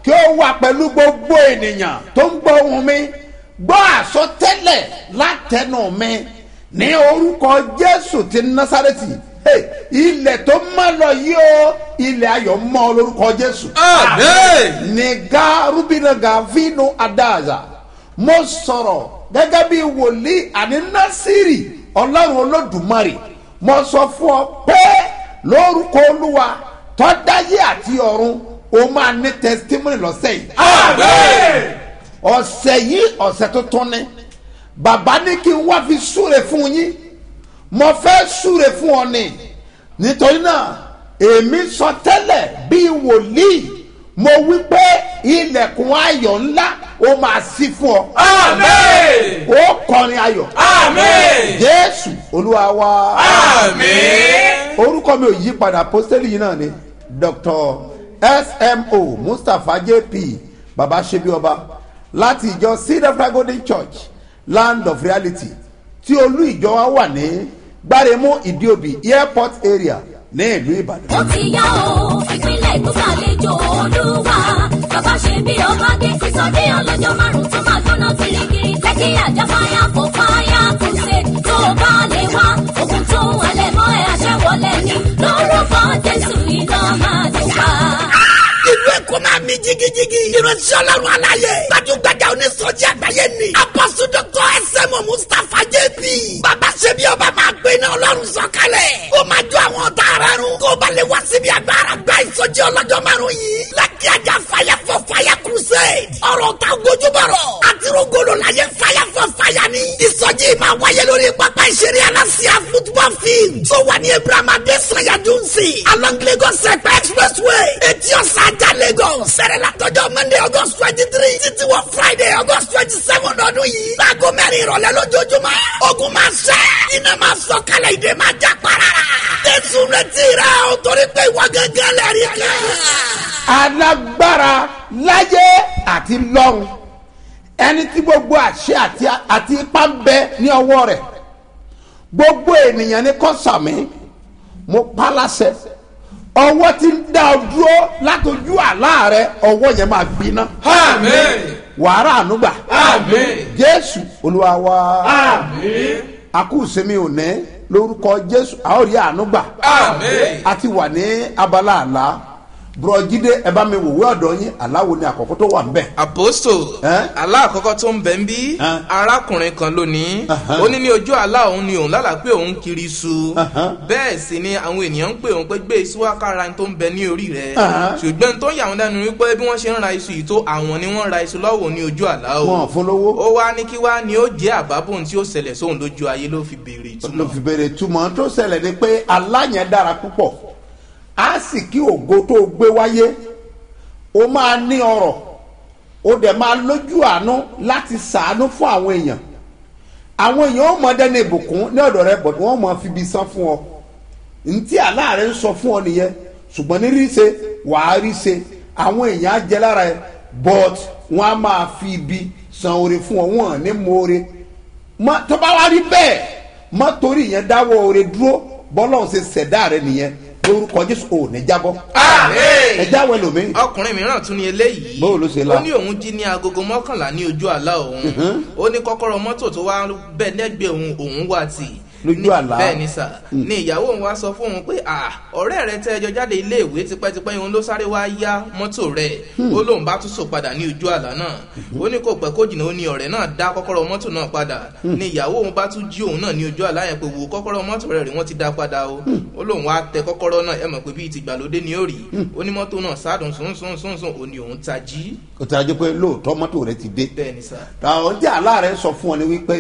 kí ó wà pẹ̀lú gbogbo ènìyàn tó ń gbọ́ ohùn mi gbọ́ àsọtẹ́lẹ̀ látẹnu mi ní orúkọ jésù ti násàrẹ́tì Hey, ilẹ̀ tó mọ́ lọ yìí o ilẹ̀ ayọ̀ mọ́ ọ lórúkọ jésù. Amen. nìga rúbìnàgà fínú adáàzà mo sọ̀rọ̀ gẹ́gẹ́ bí wòlíì àní násìrì ọlọ́run olódùmarè mo sọ fún ọ pé lórúkọ olúwa tọ́dáyé àti ọ̀run o máa ní testimony lọ́sẹ̀ yìí. Amen. ọ̀sẹ̀ yìí ọ̀sẹ̀ tuntun ni bàbá ní kí n wá fi súre fún yín mo fẹ́ súre fún ọ ni nítorí náà èmi sọ tẹ́lẹ̀ bí wòlíì mo wí pé ilẹ̀kùn ayọ̀ ńlá ó máa ṣí fún ọ Amen. ó kọrin ayọ̀ Amen. jésù olúwa wa Amen. orúkọ mi ò yí padà pósítẹ́lì yìí náà ni dr smo mustapha jp baba ṣebi ọba láti ìjọ seed of God golden church land of reality tí olú ìjọ wa wà ní gbáremú ìdíòbí airport area ní ìlú ìbàdàn. ó ti yá o ìpínlẹ̀ èkó ṣàlejò olúwa bàbá ṣe bí ọba dé sísọ dé ọlọ́jọ́ márùn-ún tó máa gbóná kirikiri lẹ́kì àjà fáyà fò fáyà crusade tó o bá lè wá ogun tó ń halẹ̀ mọ́ ẹ àṣẹwọlẹ̀ ni lórúkọ jésù iná máa dùn pa. ìlú èkó máa mi jigijigi. ìránṣẹ́ ọlọ́run aláyé. gbajúgbajà onísọjí àgbáyé ni. apọ́sù dọ́kọ̀ ẹsẹ̀mù mustapha jp. bàbá ṣebí ọba máa gbé iná ọlọ́run sọ̀kalẹ̀. ó máa jó àwọn ọ̀tá ara run. kó o bá lè wá síbi agbára gba ìsọjí ọlọ́jọ́ márùn-ún yìí. lákì ajá fire for fire crusade. ọ̀rọ̀ ta gojúbọ̀rọ̀. àtirogolo láyé fire for fire ni. ìsọjí máa wáyé lórí pápá ìṣeré aláṣẹ football field. tó wà ní ibrahima adesanya dunsi. along lagos ẹ̀pẹ́ expressway. etí ọ̀sán ajá lagos. sẹ̀rẹ̀ látọjọ́ monday august twenty three títí wọ friday august twenty seven ọdún yìí. láago mẹ́rin ìrọ̀lẹ́ lójoojúmọ́. ogun máa ṣẹ́. iná máa sọ kálẹ̀ ìdè máa já parara. jésù retí rẹ o torí pé ìwà gángan lẹ́rìí kan. alágbára láyé àti lọ́run ẹni tí gbogbo àṣẹ àti àti ipá ń bẹ ní ọwọ́ rẹ̀ gbogbo ènìyàn ní kọ́sàmí mo pa láṣẹ ọwọ́ tí ń dá ọ dúró látọjú àlá rẹ ọwọ́ yẹn máa gbiná Amen. wàhálà ànúgbà Amen. jésù olúwa wa Amen. akúùsẹ́mi òní lórúkọ jésù àórí ànúgbà Amen. a ti wà ní abala àlá bùrọ̀jídé ẹ bá mi wòwé ọ̀dọ́ yín aláwo ni àkọ́kọ́ tó wà ń bẹ̀. aposto Eh? aláàkọ́kọ́ tó ń bẹ̀ ń bí Eh? arákùnrin kan lónìí Uh-huh. ó ní ní ojú àlá òun ni òun lálàá pé òun kiri iṣu Uh-huh. bẹ́ẹ̀ sì ni àwọn ènìyàn ń pè òun pé gbé iṣu wá kára tó ń bẹ ní orí rẹ̀ Uh-huh. ṣùgbọ́n tó ń yà wọ́n lẹ́nu wípé bí wọ́n ṣe ń ra iṣu yìí tó àwọn ni wọ́n ra iṣu lọ́wọ́ ní ojú àlá o wọn ò fún lówó ó wá ní kí wá ni ó jẹ́ àbábòun tí ó ṣẹlẹ̀ sóhun lójú ayé ló fi béèrè ló ìtumọ̀ fi bèrè túmọ̀ tó ṣẹlẹ̀ ni pé aláyẹn dára púpọ̀ á sì kí ògo tó gbé wáyé ó máa ní ọrọ̀ ó dẹ̀ máa lójú àánú láti sàánú fún àwọn èèyàn àwọn èèyàn ó mọ dẹ́nu ìbùkún ní ọ̀dọ̀ rẹ bọ̀ wọ́n mọ fibi san fún ọ ntí aláàrẹ ń sọ fún ọ nìyẹn ṣùgbọ́n ní ríṣe wàá ríṣe àwọn èèyàn á jẹ lára ẹ but wọ́n á máa fi ibi san oore fún ọ wọ́n ní moore mọ tó bá wá rí bẹ́ẹ̀ mọ torí yẹn dáwọ́ oore dúró bọ́lá ṣe ṣẹ̀dá rẹ nìyẹn lórúkọ jésù ò ní jábọ́ Àmín. ẹ jáwọ́ ẹlòmíì ọkùnrin mìíràn tún ní eléyìí Báwo ló ṣe la? ó ní òun jí ní agogo mọ́kànlá ní ojú àlá òun ó ní kọ́kọ́rọ́ mọ́tò tó wá bẹ́ẹ̀ lẹ́gbẹ̀ẹ́ òun òun wà tì Lójú Ní- àlá? bẹ́ẹ̀ ni sà ní ìyàwó òun wá sọ fún òun pé à ọ̀rẹ́ rẹ tẹ́ ẹjọ́ jáde iléèwé tipẹ́tipẹ́ òun ló sáré wá yá mọ́tò rẹ̀ ó lóun bá tún sọ padà ní ojú àlá náà ó ní kò pẹ́ kó jìnnà ó ní ọ̀rẹ́ náà dá kọ́kọ́rọ́ mọ́tò náà padà ní ìyàwó òun bá tún jí òun náà ní ojú àlá yẹn pé wo kọ́kọ́rọ́ mọ́tò rẹ̀ rí wọ́n ti dá padà o ó lóun wá tẹ kọ́kọ́rọ́ náà ẹ mọ̀ pé bíi ti gbàlódé ni ó rí ó ní mọ́tò náà sádùn sùnsùnsùnsùn ó ní òun tají kò tí a jẹ́ pé lóòótọ́ mọ́tò rẹ ti dé bẹ́ẹ̀ ni sà àwọn tí aláàrẹ sọ fún ọ ni wípé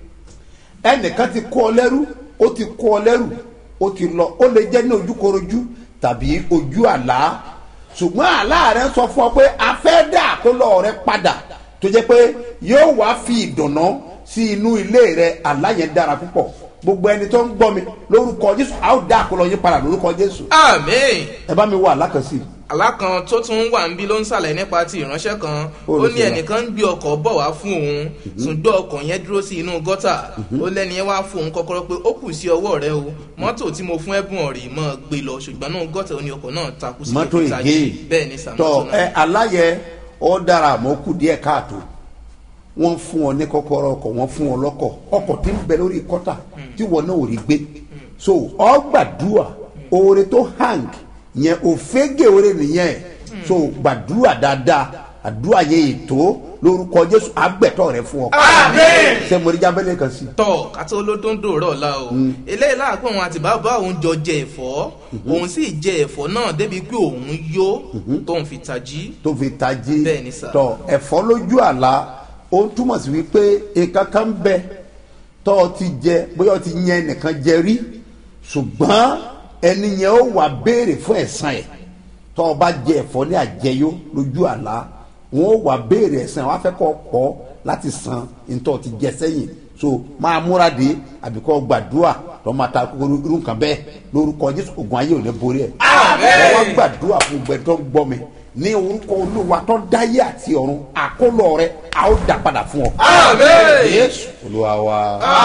ẹnìkan ti kó ọ lẹ́rú ó ti kó ọ lẹ́rù ó ti lọ ó lè jẹ́ ní ojúkorojú tàbí ojú àlá ṣùgbọ́n aláàrẹ sọ fún ọ pé a fẹ́ dá àkólọ rẹ padà tó jẹ́ pé yóò wá fi ìdùnnà sí inú ilé rẹ àlá yẹn dára púpọ̀ gbogbo ẹni tó ń gbọ́ mi lórúkọ jésù a ó dá àkólọ yín padà lórúkọ jésù àmín ẹ bá mi wọ àlákàsí alákan tó tún wà ń bí ló ń ṣàlàyé nípa ti ìránṣẹ́ kan Ó ó lè ní ṣe ẹnìkan ń gbé ọkọ̀ bọ̀ wá fún òun ṣùgbọ́n ọkọ̀ yẹn dúró sí inú gọ́tà ó lẹ́ni yẹn wá fún òun kọ́kọ́rọ́ pé ó kù sí ọwọ́ rẹ o mọ́tò tí mo fún ẹ̀bùn ọ̀rì mọ́ gbé lọ ṣùgbọ́n náà gọ́tà ó ní ọkọ̀ náà takú sí mọ́tò òkúta ìgé yìí. bẹ́ẹ̀ ni sàmọ́tò tọ ẹ náà aláyẹ ó dára àmọ́ kù díẹ̀ káàtó wọ́n fún ọ ní kọ́kọ́rọ́ ọkọ̀ wọ́n fún ọ lọ́kọ̀ ọkọ̀ tí ń bẹ lórí kọ́tà tí wọ́n náà ò rí gbé so ọ gbàdúrà oore tó hang yẹn òfégè oore nìyẹn so gbàdúrà dáadáa àdúrà yẹn ètò lórúkọ jésù agbẹ̀tọ̀ rẹ fún ọ. ṣé mo rí jábẹ́lẹ̀ kan sí. tọ kátó olódóńdó rọ la o eléyìí láàpọ̀ òun àti bàbá òun jọ jẹ ẹ̀fọ́ òun sì jẹ ẹ̀fọ́ náà débi pé òun yó tóun fi tají. tó fi tají Bẹ́ẹ̀ ni sà. tọ ẹ̀fọ́ lójú àlá ó túmọ̀ sí wípé nǹkan kan bẹ tọ́ ọ ti jẹ bóyá ọ ti yẹn nìkan jẹ rí ṣùgbọ́n ẹni yẹn ó wà béèrè fún ẹ̀san ẹ̀ tọ́ ọ bá jẹ ẹ̀fọ́ ní àjẹyó lójú àlá wọn ó wà béèrè ẹ̀san ẹ̀ wọ́n á fẹ́ kọ́ pọ̀ láti san ntọ́ ti jẹ sẹ́yìn so máa múra de àbíkọ́ gbàdúrà tọ́ máa ta kókó irú nǹkan bẹ́ẹ̀ lórúkọ jésù ògùn ayé ò ní borí ẹ̀ wọ́n wá gbàdúrà fún gbẹ̀dọ́ gbọ́ mi ní orúkọ olúwa tó dáyé àti ọ̀run àkólọ rẹ a ó dá padà fún ọ. yéésù olúwa wa.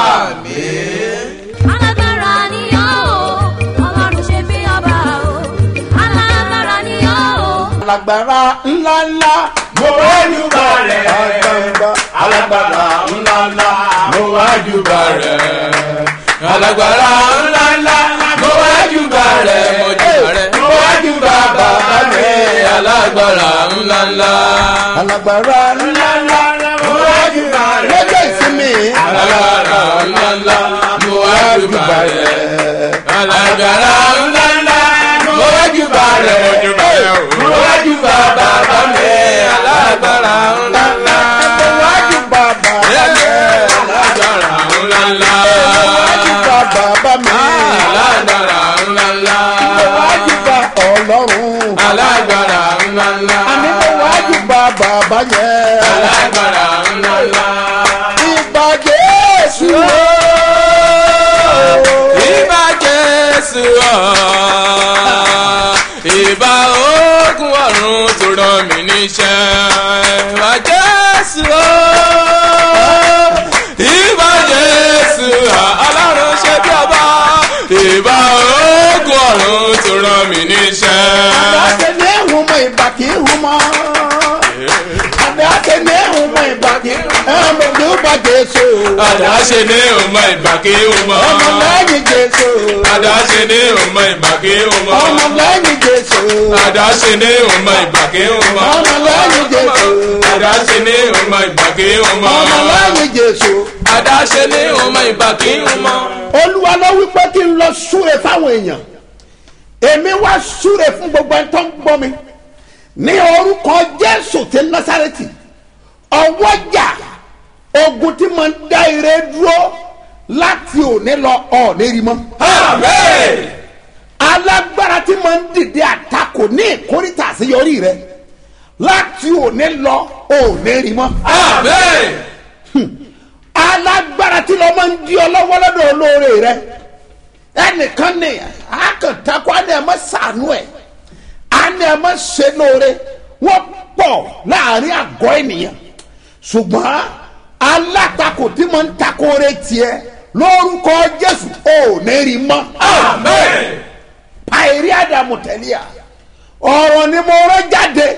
alágbára ni ọ́ o ọlọ́run ṣe bí ọba o alágbára ni ọ́ o. alágbára ńláńlá mo wá júbà rẹ̀. agbangba alágbára ńláńlá mo wá júbà rẹ̀. alágbára ńláńlá mo wá júbà rẹ̀. mo júbà rẹ̀. mo wá júbà bàbá mi. alágbára ńláńlá. alágbára ńláńlá mo wá júbà rẹ̀. lọ́jọ́ ìsinmi alágbára ńláńlá mo wá júbà rẹ̀. alágbára ńláńlá mo wá júbà rẹ̀. mo wá júbà bàbá mi. alágbára ńláńlá. wájú bàbá alágbára ńláńlá. wájú bàbá mi alágbára ńláńlá. wájú bá ọlọ́run alágbára ńláńlá. àní mo wájú bá bàbá yẹn alágbára ńláńlá. ìbà jésù ìbà jésù ọ̀ ìbà ogun ọ̀run tó rán mi níṣẹ́ ìbà jésù ọ̀ ìbà jésù ọ̀ ọlọ́run ṣe bí ọba ìbà ogun ọ̀run tó rán mi níṣẹ́. àdáṣe ní ehun mọ ìbà kì í hun mọ àdáṣe ní ehun mọ ìbà kì í ẹ̀rọ mi ò bá jésù àdáṣe ní ọmọ ìbà kí ó mọ. ọmọ lẹ́yìn jésù àdáṣe ní ọmọ ìbà kí ó mọ. ọmọ lẹ́yìn jésù àdáṣe ní ọmọ ìbà kí ó mọ. ọmọ lẹ́yìn jésù àdáṣe ní ọmọ ìbà kí ó mọ. ọmọ lẹ́yìn jésù. àdáṣe ní ọmọ ìbà kí ó mọ. olúwa ló wí pé kí n lọ súre fáwọn èèyàn èmi wá súre fún gbogbo ẹni tó ń gbọ́ mi ní orúkọ jésù ti násàrẹ́tì ọwọ́jà ogun tí mo ń dá ire dúró láti òní lọ ọ̀ọ́nì rí mọ́ amen. alágbára tí mo ń dìde àtakò ní ìkórìtà àṣeyọrí rẹ láti òní lọ ọ̀ọ́nì rí mọ́ amen. alágbára tí lọ́ máa ń di ọlọ́wọ́ lọ́dọ̀ olóore rẹ ẹnìkan ní akàntakọ àni ẹ̀ mọ́ sànú ẹ̀ àni ẹ̀ mọ́ ṣe lóore wọ́n pọ̀ láàrin àgọ́ ènìyàn ṣùgbọ́n alátakò tí mo ń takore tiẹ̀ lórúkọ jésù ò ní rí mọ́ amen. àìrí àdàmú tẹ̀lé à ọ̀rọ̀ ni mo rán jáde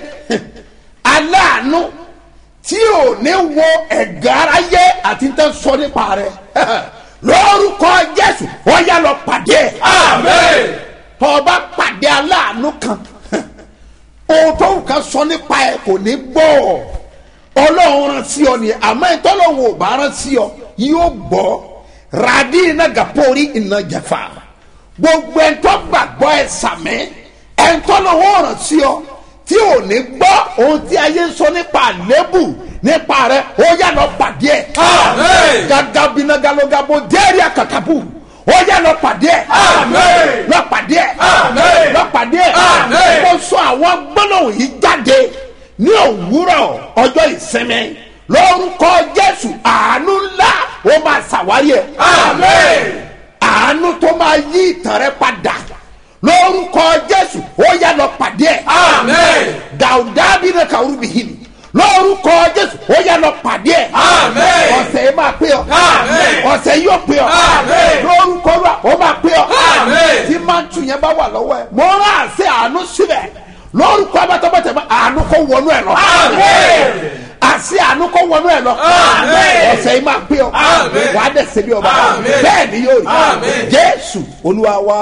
aláàánú tí ò ní wo ẹ̀gá aráyé àti tẹ́ sọ nípa rẹ̀ lórúkọ jésù wọ́n yá lọ pàdé ẹ̀ amen. tọ́ba pàdé aláàánú kan ohun tó ń kan sọ nípa ẹ̀ kò ní gbọ́ ọlọ́run rán sí ọ nìyẹn àmọ́ ìtọ́lọ́run ò bá rán sí ọ yóò gbọ́ ràdí iná gàpórí iná jẹ̀fà gbogbo ẹ̀ńtọ́ gbàgbọ́ ẹ̀ sàmì ẹ̀ńtọ́lọ́run ò rán sí ọ tí ò ní gbọ́ ohun tí ayé ń sọ nípa àlébù nípa rẹ ó yà lọ pàdé ẹ̀ Amen. gàgàbìnà galogabo dẹ́rì àkàtàbù ó yà lọ pàdé ẹ̀ Amen. lọ pàdé ẹ̀ Amen. lọ pàdé ẹ̀ Amen. mo sọ àwọn gbólóhùn yìí jáde ní òwúrọ̀ ọjọ́ ìsinmi lórúkọ jésù àánú ńlá ó máa ṣàwárí ẹ̀ amen. àánú tó máa yí ìtàn rẹ padà lórúkọ jésù ó yà lọ pàdé ẹ̀ amen. dàúdàbí ní kàwúrú bìhìn lórúkọ jésù ó yà lọ pàdé ẹ̀ Amen. ọ̀sẹ̀ yìí máa pé ọ Amen. ọ̀sẹ̀ yìí ó pé ọ Amen. lórúkọ rà ó máa pé ọ Amen. tí mántù yẹn bá wà lọ́wọ́ ẹ̀ mo rán àṣẹ àánú síbẹ̀ lórúkọ abátọ́bọ̀tẹ̀ mọ́ àánú kó wọnú ẹ lọ àṣẹ àánú kó wọnú ẹ lọ ọ̀sẹ̀ yìí máa pé ọ wà á dẹ̀ ṣe bí ọba bẹ́ẹ̀ ni yóò rí jésù olúwa wa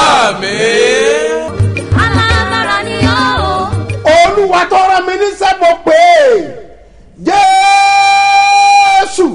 alágbára ni ó olúwa tó rán mi níṣẹ́ mo pè é jésù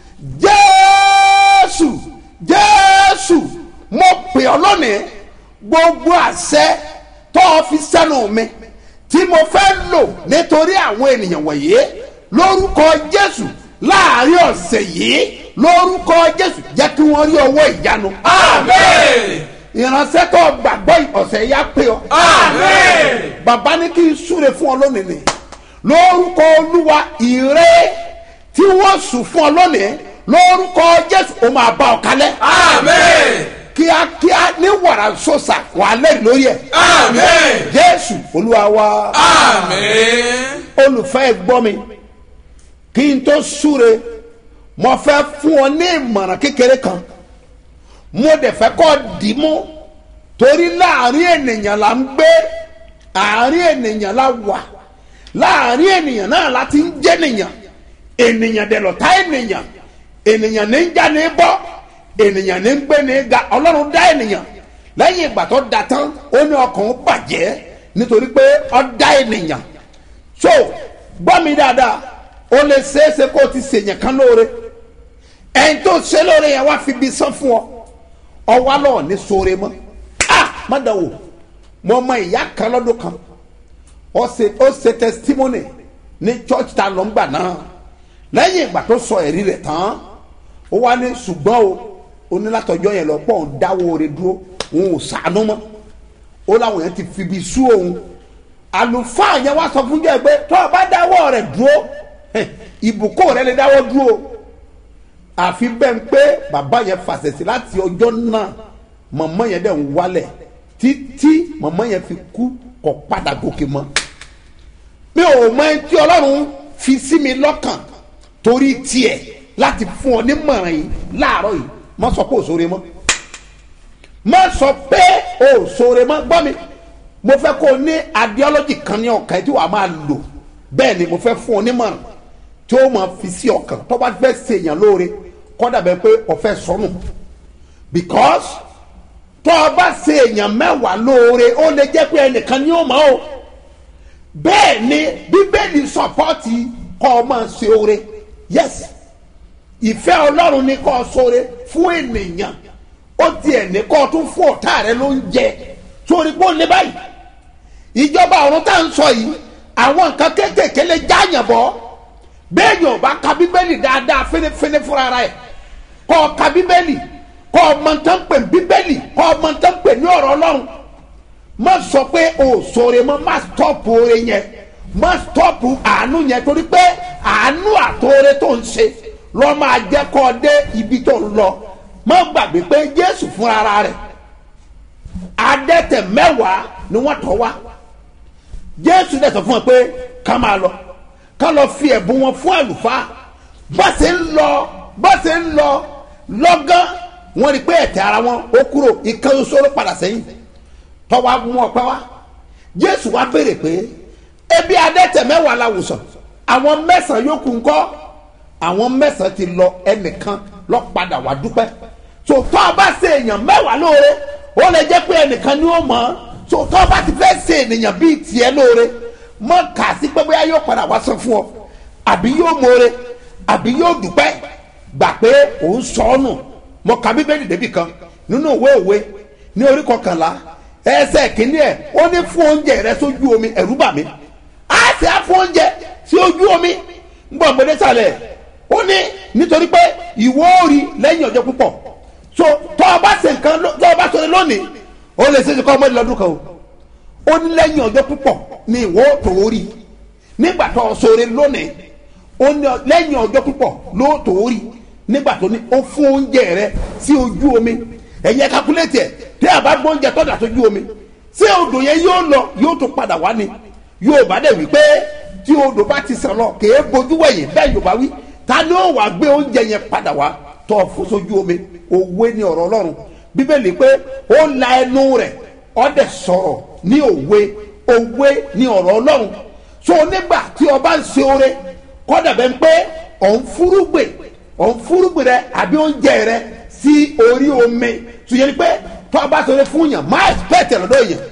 jésù jésù mo pè ọ́ lónìí gbogbo àṣẹ tó o fi sẹ́nu mi tí mo fẹ́ lò nítorí àwọn ènìyàn wọ̀nyí lórúkọ jésù láàrin ọ̀sẹ̀ yìí lórúkọ jésù jẹ́ kí wọ́n rí ọwọ́ ìyanu ìránṣẹ́ tó gbàgbọ́ ọ̀sẹ̀ yá pé ọ bàbá ní kí n súre fún ọ lónìí ni lórúkọ olúwa ìrè tí wọ́n sùn fún ọ lónìí lórúkọ jésù ó máa bá ọ kalẹ̀ kíákíá ní wàrà sọ́sà wà lẹ́yìn lórí ẹ̀ jésù olúwa wa olùfẹ́ ẹ gbọ́ mi kí n tó súre mo fẹ́ fún ọ ní ìmọ̀ràn kékeré kan mo dẹ̀ fẹ́ kọ́ dì mú torí láàrin ènìyàn la ń gbé àárín ènìyàn la wà láàrin ènìyàn náà la ti ń jẹ́ ènìyàn ènìyàn dẹ̀ lọ́ta ènìyàn ènìyàn ní ń já ní bọ́ ènìyàn ní ń gbé ní ga ọlọ́run dá ènìyàn lẹ́yìn ìgbà tó da tán ó ní ọkàn ó bàjẹ́ nítorí pé ó dá ènìyàn so gbọ́ mi dáadáa ó lè ṣeéṣe kó o ti ṣèyàn kan lóore ẹni tó ṣe lóore yẹn wá fi bí sán fún ọ ọwọ́ lọ́wọ́ ní sóore mọ́ ah má dàn wò mo mọ ìyá kan lọ́dún kan ó ṣe ó ṣe testimony ní church ta ló ń gbà náà lẹ́yìn ìgbà tó sọ ẹ̀rí rẹ̀ tán ó wá ní ṣùgbọ́n o onílàtọ̀jọ́ yẹn lọ pọ̀ ń dáwọ́ oore dúró òun ò sànú mọ́ ó láwọn yẹn ti fi ibi sú òun àlùfáà yẹn wá sọ fún jẹ́ pé tó o bá dáwọ́ rẹ̀ dúró ìbùkún rẹ̀ lè dáwọ́ dúró àfi bẹ́ẹ̀ ń pé bàbá yẹn fàṣẹ sí láti ọjọ́ náà mọ̀mọ́ yẹn dẹ̀ ń wálẹ̀ títí mọ̀mọ́ yẹn fi kú kọ̀ padà gòkè mọ́ mi ò mọ ẹni tí ọlọ́run fi sí mi lọ́kàn torí tiẹ̀ láti fún ọ nímọ̀ràn yìí láàárọ̀ yìí má sọ pé òṣòre mọ́ má sọ pé òṣòre mọ́ gbọ́ mi mo fẹ́ kó o ní ideology kan ní ọkàn tí wàá máa lò bẹ́ẹ̀ ni mo fẹ́ fún ọ nímọ̀ràn tí ó máa fi sí ọkàn tó bá fẹ́ ṣe èèyàn lóore kọ́dà bẹ́ẹ̀ pé ọ̀fẹ́ sọnù because tó o bá ṣe èèyàn mẹ́wàá lóore ó lè jẹ́ pé ẹnìkan ni ó mọ̀ o bẹ́ẹ̀ ni bíbélì sọpọ́tì kọ́ ọ máa ṣe oore yes ìfẹ́ ọlọ́run ni kọ́ ọ sóore fún ènìyàn ó tiẹ̀ ní kọ́ ọ tún fún ọ̀tá rẹ ló ń jẹ sórí pé ó lé báyìí ìjọba ọ̀run tá à ń sọ yìí àwọn nǹkan kéékèèké lè jáàyàn bọ́ bẹ́ẹ̀ yóò bá ka bíbélì dáadáa fínífíní fúnra rẹ̀ kọ́ ọ ka bíbélì kọ́ ọ mọ tán pè bíbélì kọ́ ọ mọ tán pè ní ọ̀rọ̀ ọlọ́run má sọ pé o sọ̀rọ̀ mọ́ má stọ́ọ̀pù oore yẹn má stọ́ọ̀pù àánú yẹn torí pé àánú àtòore tó ń ṣe lọ́ máa jẹ́ kọ́ ọ dé ibi tó ń lọ má gbàgbé pé jésù fúnra rẹ̀ adẹ́tẹ̀ mẹ́wàá ni wọ́n tọ́ wá jésù dẹ̀ sọ fún wọn pé ká máa lọ ká lọ fi ẹ̀bùn wọn fún àlùfáà bá ṣe ń lọ bá ṣe ń lọ lọ́gán wọ́n rí pé ẹ̀tẹ̀ ara wọn ó kúrò ìkan oṣù ló padà sẹ́yìn tọ́wọ́ mú ọpẹ́ wá jésù wá béèrè pé ebi adẹ́tẹ̀ mẹ́wàá la wòsàn àwọn mẹ́sàn-án yòókù ńkọ́ àwọn mẹ́sàn-án ti lọ ẹnìkan lọ padà wá dúpẹ́ so tọ́ ọ bá ṣe èèyàn mẹ́wàá lóore ó lè jẹ́ pé ẹnìkan ni ó mọ̀ ọ́ so tọ́ ọ bá ti fẹ́ ṣe ènìyàn bíi tiẹ̀ lóore mọ́ kà sí pé bóyá yóò padà wá san fún ọ àbí yóò mọ̀ọ́re àbí yóò dúpẹ́ gbà pé òun sọ ọ́ nù mọ ka bíbélì débì kan nínú òwe òwe ní orí kọkànlá ẹsẹ̀ kìíní ẹ̀ ó ní fún oúnjẹ rẹ sójú omi ẹ̀rú bà mí á sì á fún oúnjẹ sí ojú omi ń bọ̀ gbọdẹ́ sàlẹ̀ ó ní nítorí pé ìwọ ó rí lẹ́yìn ọjọ́ púpọ̀ so tọ́ ọ bá ṣe nǹkan ló- tọ́ ọ bá sọ ní lónìí ó lè ṣe é ṣe kọ́ ọmọdé lọ́dún kan o ó ní lẹ́yìn ọjọ́ púpọ̀ ni ìwọ ó tó rí nígbà tó o sọ̀rọ̀ lónìí ó ní ọ- lẹ́yìn ọjọ́ púpọ̀ ló tó rí nígbà tó ní ó fún oúnjẹ rẹ sí ojú omi ẹ̀yẹ kakulétì ẹ̀ tí a bá gbọ́ oúnjẹ tọ́jà sójú omi ṣé odò yẹn yóò lọ yóò tó padà wá ni yóò bá dẹ̀ wí pé tí odò bá ti sàn lọ kèé bojú wẹ̀yìn bẹ́ẹ̀ yóò bá wí ta ni ó wàá gbé oúnjẹ yẹn padà wá tọ́ fún sójú omi òwe ni ọ̀rọ̀ ọlọ́run bíbélì pé ó la ẹnu rẹ̀ ó dẹ̀ sọ̀rọ̀ ní òwe òwe ni ọ̀rọ̀ ọlọ́run so nígbà tí ọba ń ṣe oore kọ́dà bẹ́ẹ̀ pé òun fúrúgbè òun fúrúgbè rẹ àbí oúnjẹ rẹ sí orí omi tùyẹ́ ni pé tó ọba sọ̀rọ̀ fún yàn má expect ẹ̀ lọ́dọ̀ yẹn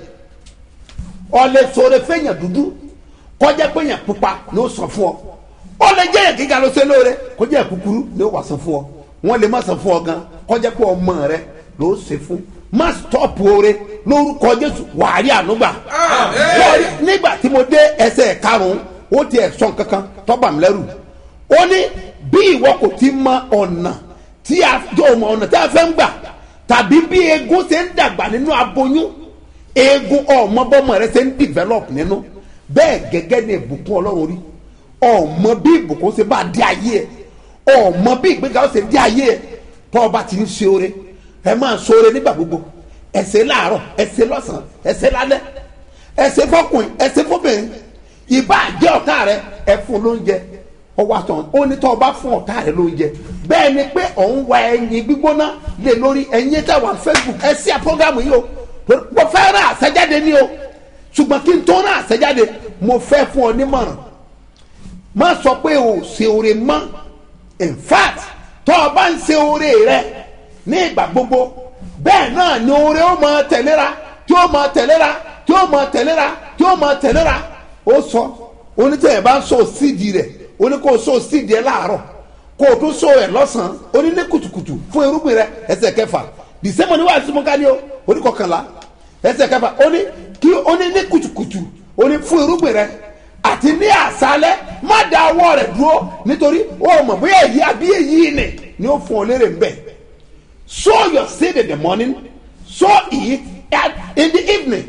ọlẹ sọ̀rọ̀ fẹyàn dúdú kọjá pé yàn pupa ní o sàn fún ọ ọlẹ jẹ yàn gíga ló ṣe lóore kọjá yàn kúkúrú ní o wà sàn fún ọ wọn lè má sàn fún ọ gan kọjá pé ọmọ rẹ ló ṣe fún má stop oore lórúkọ jésù wàhálì ànúgbà Lórí, nígbà tí mo dé ẹsẹ̀ karùn-ún ó ti ẹ̀ sọ̀n kankan tọ́ba mi lẹ́rù ó ní bí ìwọ kò ti mọ ọ̀nà tí a jọ mọ ọ̀nà tí a fẹ́ ń gbà tàbí bí egun ṣe ń dàgbà nínú aboyún eegun ọmọ bọmọ rẹ ṣe ń develop nínú bẹ́ẹ̀ gẹ́gẹ́ ní ìbùkún ọlọ́run rí ọmọ bí ìbùkún ṣe bá dé ayé ẹ ọmọ bí ìgbéga ó ṣe dé ayé ẹ tọ́ ọba ti ń ṣe oore ẹ máa ṣe oore nígbà gbogbo ẹ ṣe láàárọ̀ ẹ ṣe lọ́sàn-án ẹ ṣe lálẹ́ ẹ ṣe fọkùnrin ẹ ṣe fọbìnrin ìbá jẹ́ ọ̀tá rẹ ẹ fún lóúnjẹ ọwọ́ àtọ̀ ó ní tọ́ ọba fún ọ̀tá rẹ lóúnjẹ bẹ́ẹ̀ ni pé òun wa ẹyin gbígbóná lé lórí ẹyin tẹ̀ wá facebook ẹ sí àpọ́gàmù yìí o mo fẹ́ rán àṣẹjáde ní o ṣùgbọ́n kí n tó rán àṣẹjáde mo fẹ́ fún ọ nímọ̀ràn má sọ pé o ò ṣe oore mọ́ in fact tọ́ ọ bá ń ṣe oore rẹ ní ìgbà gbogbo bẹ́ẹ̀ náà ni oore ó máa tẹ̀léra tí ó máa tẹ̀léra tí ó máa tẹ̀léra tí ó máa tẹ̀léra ó sọ onítẹ̀yẹ̀ bá ń sọ síìdì rẹ̀ ó ní kó o sọ síìdì ẹ̀ láàárọ̀ kó o tún sọ ẹ̀ lọ́sàn-án ó ní ní kùtùkùtù fún irúgbìn rẹ ẹsẹ̀ kẹfà dìsẹ́mọ̀ ní wàá símú ká ní o ó ní kọkànlá ẹsẹ̀ kẹfà ó ní kí ó ní ní kùtùkùtù ó ní fún irúgbìn rẹ àti ní àṣálẹ́ má da ọwọ́ rẹ̀ dúró nítorí ó mọ̀ bóyá èyí àbí èyí nì ni ó fún ọ lérè ńbẹ sow your seed in the morning sow it at in the evening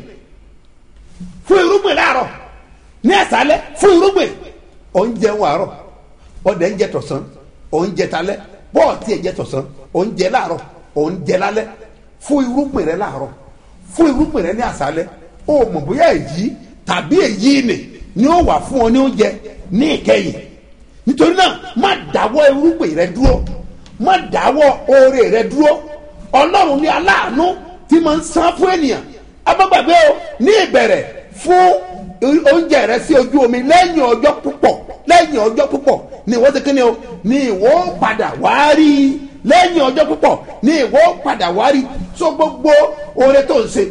fún irúgbìn láàárọ̀ ní àṣálẹ́ fún irúgbìn oúnjẹ ń wàárọ̀ ọdẹ ń jẹ tọ̀sán oúnjẹ talẹ́ bọ́ọ̀tì ẹ̀ jẹ tọ̀sán oúnjẹ láàárọ̀ oúnjẹ lálẹ́ fún irúgbìn rẹ láàárọ̀ fún irúgbìn rẹ ní àṣálẹ́ ó mọ̀ bóyá èyí tàbí èyí nì ni ó wà fún ọ ní oúnjẹ ní ìkẹyìn nítorí náà má dáwọ́ irúgbìn rẹ dúró má dáwọ́ oore rẹ dúró ọlọ́run ní aláàánú tí máa ń san fún ènìyàn abágbàgbé o ní ìbẹ̀rẹ̀ fún oúnjẹ rẹ sí ojú omi lẹ́yìn ọjọ́ púpọ̀ lẹ́yìn ọjọ́ púpọ̀ ni ìwọ ti kíni o ni ìwọ padà wá rí i lẹ́yìn ọjọ́ púpọ̀ ni ìwọ padà wá rí i so gbogbo oore tó ń ṣe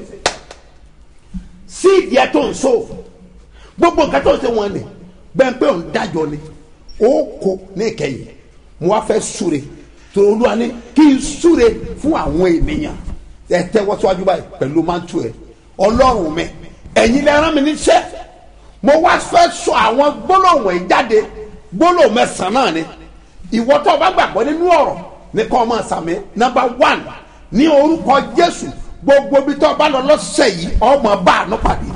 síìdì ẹ tó ń so gbogbo nǹkan tó ń ṣe wọn ni bẹ́ẹ̀ pé òun dájọ́ ni ó kó ní ìkẹyìn mo wá fẹ́ súre tó olúwa ní kí n súre fún àwọn ènìyàn ẹ tẹ́wọ́ síwájú báyìí pẹ̀lú mántù ẹ ọlọ́run mi ẹ̀yin lè rán mi níṣẹ́ mo wá fẹ́ sọ àwọn gbólóhùn ẹ̀ jáde gbólóhùn mẹ́sàn-án náà ni ìwọ tó o bá gbàgbọ́ nínú ọ̀rọ̀ ní kọ́ ọmọ sàmì nọmba one ní orúkọ jésù gbogbo bí tó o bá lọ lọ́sẹ̀ yìí ọmọ bá àánú pàdé.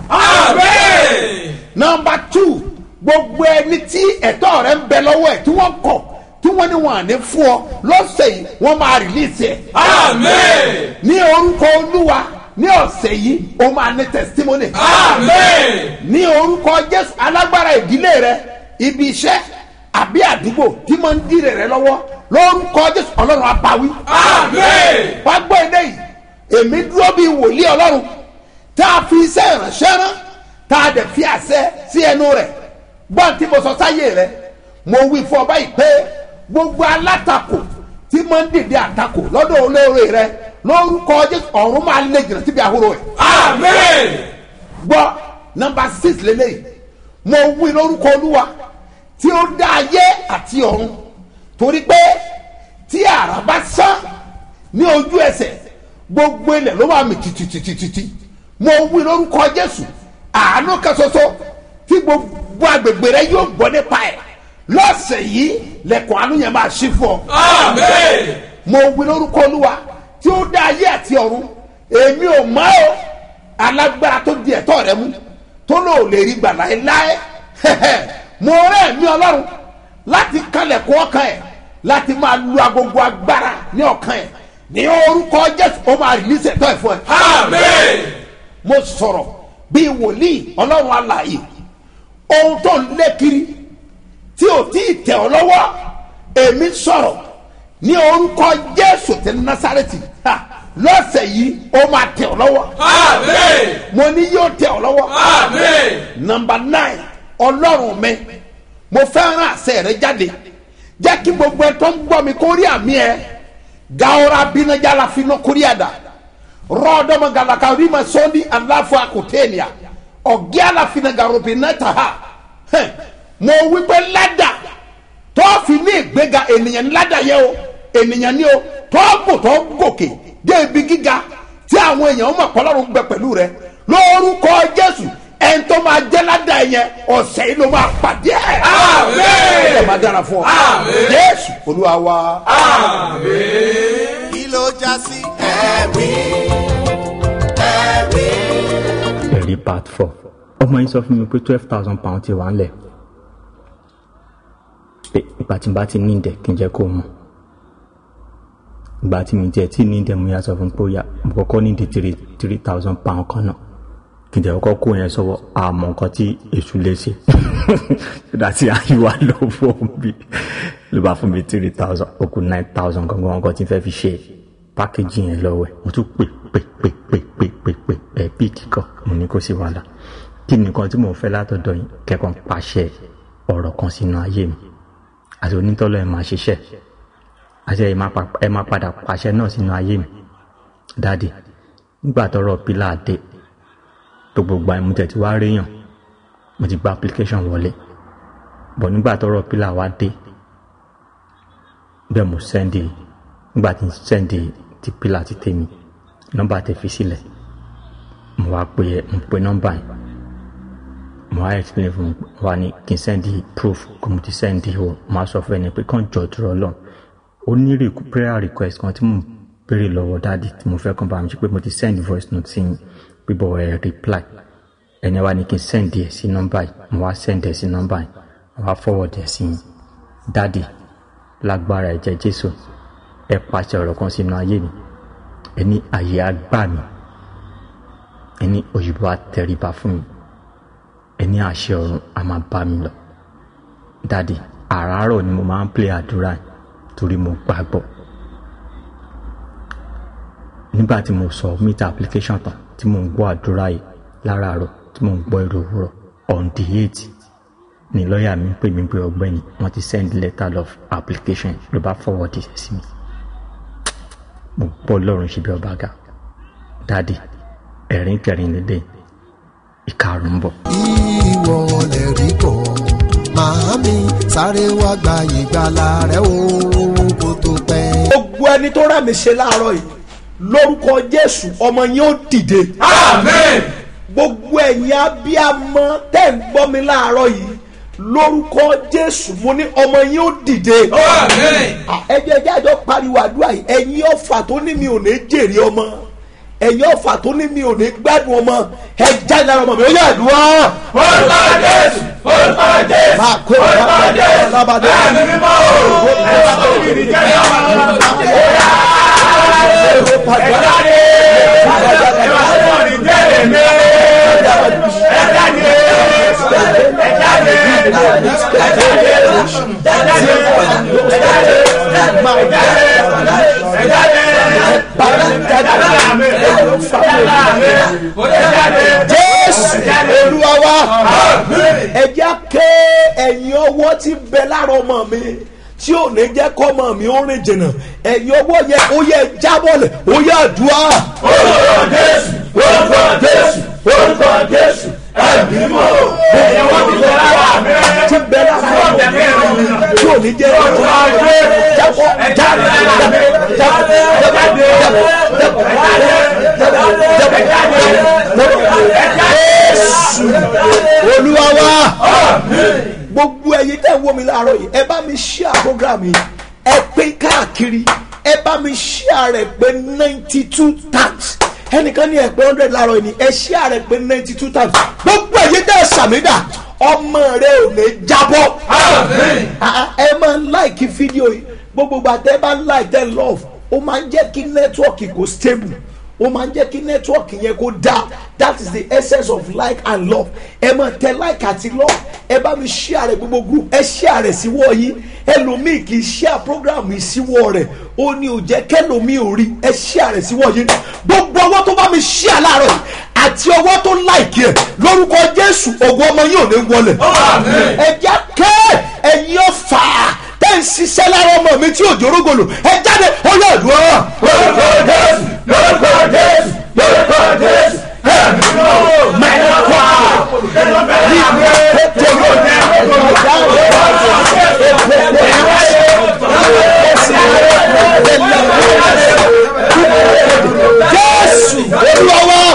Amen. nọmba two gbogbo ẹni tí ẹ̀tọ́ rẹ̀ ń bẹ lọ́wọ́ ẹ̀ tí wọ́n kọ̀ tí wọ́n ní wọn àní fún ọ lọ́sẹ̀ yìí wọ́n máa rìlíìsì ẹ̀. Amen. ní orúkọ olúwa ní ọ̀sẹ̀ yìí o máa ní testimony. Amen. ní orúkọ jésù alágbára ìdílé rẹ ibi iṣẹ́ àbí àdúgbò tí mo ń dìrè rẹ lọ́wọ́ lórúkọ jésù ọlọ́run abawí. Amen. wá gbọ́ ilé yìí èmi dúró bíi wòlíì ọlọ́run tá a fi iṣẹ́ ìránṣẹ́ rán tá a dẹ̀ fi àṣẹ sí ẹnu rẹ̀ gbọ́n tí mo sọ sáyé rẹ̀ mo wí fún ọ báyìí pé gbogbo alátakò tí mo ń dìde àtakò lọ́dọ̀ olóore rẹ lórúkọ jésù ọ̀run máa lé jìnnà síbi àhóró ẹ̀ Amen. gbọ́ nọmba six lélẹ́yìí mo wí lórúkọ olúwa tí ó dá ayé àti ọ̀run torí pé tí àrà bá sán ní ojú ẹsẹ̀ gbogbo ilẹ̀ ló máa mì tìtìtìtìtì mo wí lórúkọ jésù àánú kan ṣoṣo tí gbogbo agbègbè rẹ yóò gbọ́ nípa ẹ̀ lọ́sẹ̀ yìí lẹ́kọ̀ọ́ àánú yẹn máa ṣí fún ọ Amen. mo wí lórúkọ olúwa tí ó dá ayé àti ọ̀run èmi ò mọ̀ ọ́ alágbára tó di ẹ̀tọ́ rẹ mú tó lò lè rí gbà láéláé mo rẹ́ mi ọlọ́run láti kanlẹ̀kùn ọkàn ẹ̀ láti máa lu agogo agbára ní ọkàn ẹ̀ ní orúkọ jésù ó máa rìlísì ẹ̀tọ́ ẹ̀ fún ẹ. Amen. mo sọ̀rọ̀ bíi wòlíì ọlọ́run alààyè ohun tó ń lé kiri tí ò tí ì tẹ̀ ọ́ lọ́wọ́ èmi sọ̀rọ̀ ní orúkọ jésù ti násàrẹ́tì Ha! lọ́sẹ̀ yìí ó máa tẹ̀ ọ́ lọ́wọ́ Amen. mo ní yóò tẹ̀ ọ́ lọ́wọ́ Amen. nọmba nine ọlọ́run mi mo fẹ́ràn àṣẹ rẹ jáde jẹ́ kí gbogbo ẹ tó ń gbọ́ mi kó rí àmì ẹ gawura binajala fino kuriada rɔdɔmɔ galaka rima sɔni alafo akutenia ɔgiala fina garobinata ha hɛn mo wípé ládà tọ́ọ̀fì ní ìgbéga ènìyàn ládà yẹ o ènìyàn ní o tọ́ọ̀bù tó gòkè dé ibi gíga tí àwọn èèyàn mọ̀ kọ́lọ́run gbẹ pẹ̀lú rẹ lórúkọ jésù ẹni tó máa jẹ́ ládà yẹn ọ̀sẹ̀ yìí ló máa pàdé ẹ̀. Àmín. ẹ̀ máa dára fún ọ. Àmín. jésù olúwa wa. kí ló já sí. ẹ̀rí ẹ̀rí. ẹ̀rí part four ọmọ yín sọ fún mi pé twelve thousand pound ti wà ńlẹ̀ pé ìgbà tí n bá ti ní ìdẹ̀ kí n jẹ́ kó mọ̀ ìgbà tí mi jẹ́ tí ní ìdẹ̀ mo yà sọ fún mi pé ó yà mo kọ́kọ́ ní ìdí three three thousand pound kan náà kí n jẹ́ kọ́kọ́ kó yẹn sọ́wọ́ àmọ́ nǹkan tí èṣù lè ṣe ṣùgbọ́n àti àyíwá ló fún mi ló bá fún mi three thousand ó kù nine thousand gangan nǹkan tí n fẹ́ fi ṣe pákéjì yẹn lọ́wọ́ ẹ̀ mo tún pè pè pè pè pè pè pè ẹ̀ bí kíkọ́ mo ní kó sí wàhálà kí nìkan tí mo fẹ́ látọ̀dọ̀ yín kẹ́kọ̀ọ́ pàṣẹ ọ̀rọ̀ kan sínú ayé mi àti onítọ́lọ́ ẹ̀ máa ṣiṣẹ́ àti ẹ̀ máa pa- ẹ̀ máa padà pàṣẹ náà sínú ayé mi dáàdì nígbà tọrọ pílà dé gbogbo gba ìmútẹ̀ tí wàá réyàn mo ti gba application wọlé bọ̀ nígbà tọrọ pílà wá dé bẹ́ẹ̀ mo sẹ́ndì nígbà tí n sẹ́ndì ti pílà ti tèmi nọ́mbà tẹ fi sílẹ̀ mo wá pe ẹ mo pe nọ́mbà yẹn mo wá explain fún mi wá ní kí n sẹ́ndì proof kó mo ti sẹ́ndì o máa sọ fún ẹni pé kàn jọ dúró lọ ó ní requ- prayer request kan tí mo béèrè lọ́wọ́ dáàdì tí mo fẹ́ kàn bá mi ṣe pé mo ti send voice note sí yín pé bọ̀ ẹ̀ reply ẹni wá ní kí n send ẹ̀ sí nọ́mbà yìí mo wá send ẹ̀ sí nọ́mbà yìí mo wá forward ẹ̀ sí yín dáàdì lágbára ẹ̀jẹ̀ jésù ẹ pàṣẹ ọ̀rọ̀ kan sínú ayé mi ẹni àyè àgbà mi ẹni òyìnbó àtẹríba fún mi ẹni àṣẹ ọ̀run a máa bá mi lọ dáàdì àràárọ̀ ni mo máa ń play àdúrà yìí torí mo gbàgbọ́ nígbà tí mo sọ meet application tán tí mo ń gbọ́ àdúrà yìí láràárọ̀ tí mo ń gbọ́ èrò òwúrọ̀ on the eight ni lọ́ọ̀yà mi pè mí pé ọgbẹ́ni wọ́n ti send letter of application ló bá forward ẹ̀ sí mi mo bọ́ lọ́rùn ṣe bí ọba ga dáàdì ẹ̀rín kẹrin lédè ìkarùn-ún bọ̀. ìwọ lè rí bọ̀ màámi sáré wá gba ìgbàlà rẹ o kó tó pẹ́. gbogbo ẹni tó rà mí ṣe láàárọ̀ yìí lórúkọ jésù ọmọ yín ó dìde Amen. gbogbo ẹ̀yin abíamọ tẹ́ ń gbọ́ mi láàárọ̀ yìí lórúkọ jésù mo ní ọmọ yín ó dìde Amen. ẹjẹ jájọ pariwo àdúrà yìí ẹ̀yin ọ̀fà tó ní mi ò ní jèrè ọmọ ẹ̀yin ọ̀fà tó ní mi ò ní gbádùn ọmọ ẹ jáde lára ọmọ mi ó yà àdúrà. Orúkọ Jésù. Orúkọ Jésù. máa kó Orúkọ Jésù. lábàdé. Ẹ̀mí mímọ́ o. Ẹ bá tó kiri jẹ́ ọmọ ọlọ́run. Ẹ jáde. Ẹ bá tó kiri jẹ́ èmi. Ẹ jáde. Ẹ jáde. Ẹ jáde. Ẹ jáde. jésù olúwa wa ẹjẹ ké ẹ̀yin ọwọ́ tí bẹ lára ọmọ mi tí ò ní jẹ́ kọ́mọ mi ó rìn jìnnà ẹ̀yin ọwọ́ yẹn ó yẹ jábọ̀lẹ̀ ó yẹ àdúrà Orúkọ Jésù. Orúkọ Jésù. Orúkọ Jésù. Ẹ̀mí mímọ́ o. Ẹ̀yin wọ́n ti bẹ̀rẹ̀ lára mi. tí bẹ lára ọmọ mi tí ò ní jẹ́ Orúkọ Jésù. jábọ̀ Ẹ jáde lára mi. Ẹ jáde. Ẹ jáde. Ẹ jáde. jésù olúwa wa gbogbo ẹyin tẹ́ ń wò mí láàárọ̀ yìí ẹ bá mi share program yìí ẹ pín káàkiri ẹ bá mi share rẹ̀ pé ninety two times ẹnìkan ní ẹ pé hundred láàárọ̀ yìí ni ẹ share rẹ̀ pé ninety two times gbogbo ẹyin tẹ́ ẹ sàmìdà ọmọ rẹ ò ní jábọ́ Amen. Ah, ẹ máa ń láìkí fídíò yìí gbogbo ìgbà tẹ́ bá ń láì tẹ́ love ó máa ń jẹ́ kí nẹ́tíwọ́ọ̀kì kó stable ó máa ń jẹ́ kí nẹ́tíwọ́ọ̀kì yẹn kó dá that is the essence of like and love ẹ máa tẹ like àti love ẹ bá mi share rẹ̀ gbogbo group ẹ share rẹ̀ síwọ́ yín ẹlòmíì kì í share program yìí síwọ́ rẹ̀ ó ní ò jẹ́ kẹlòmíì ò rí ẹ share rẹ̀ síwọ́ yín gbogbo ọwọ́ tó bá mi share láàárọ̀ yìí àti ọwọ́ tó láìkí ẹ̀ lórúkọ jésù ògùn ọmọ yìí ò ní wọlé ẹ̀jẹ̀ kẹ́ ẹ̀yin ọ̀fà tẹ́ ń ṣiṣẹ́ lára ọmọ mi tí òjò rógòlò ẹ jáde ó yẹ ìlú ọ̀rọ̀. lórúkọ jésù lórúkọ jésù lórúkọ jésù ẹ̀mí náà mẹ́kọ́ jésù olúwa